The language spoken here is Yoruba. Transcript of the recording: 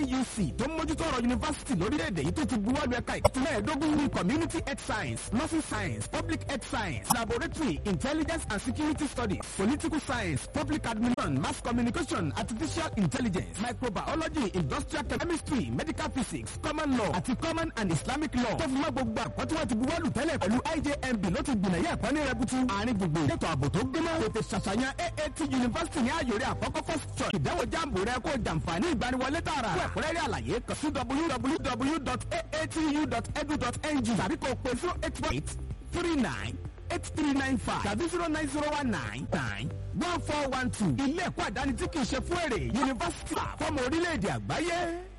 nuc tó ń mójútó ọ̀rọ̀ yunifásitì lórílẹ̀‐èdè yìí tó ti buwọ́lu ẹ̀ka ìkọ́tún mẹ́ẹ̀ẹ́dógún ní community health science nursing science public health science laboratory intelligence and security studies political science public administration mass communication artificial intelligence microbiology industrial chemistry medical physics common law àti common and islamic law tó fi mọ́ gbogbo àkọ́ tí wọ́n ti buwọ́lu tẹ́lẹ̀ pẹ̀lú ijmb ló ti gbìnà yẹ ẹ̀kọ́ ní rẹbutu àárín gbogbo ètò ààbò tó gbéná tètè ṣàṣàyàn aat university ní àyòrè àkọ́kọ́ first choice ìdánwò jáàmù rẹ kó jàǹfààní ìgbaniwọlé tààrà fún ẹ̀kúnrẹ́rẹ́ àlàyé kàn sí www.aatu.edu.ng tàbí kò pé zero eight one eight three nine eight three nine five tàbí zero nine zero one nine nine one four one two ilé ẹ̀kọ́ àdáni tí kì í ṣe fún èrè yunifásitì fọ́mọ orílẹ̀-èdè àgbáyé.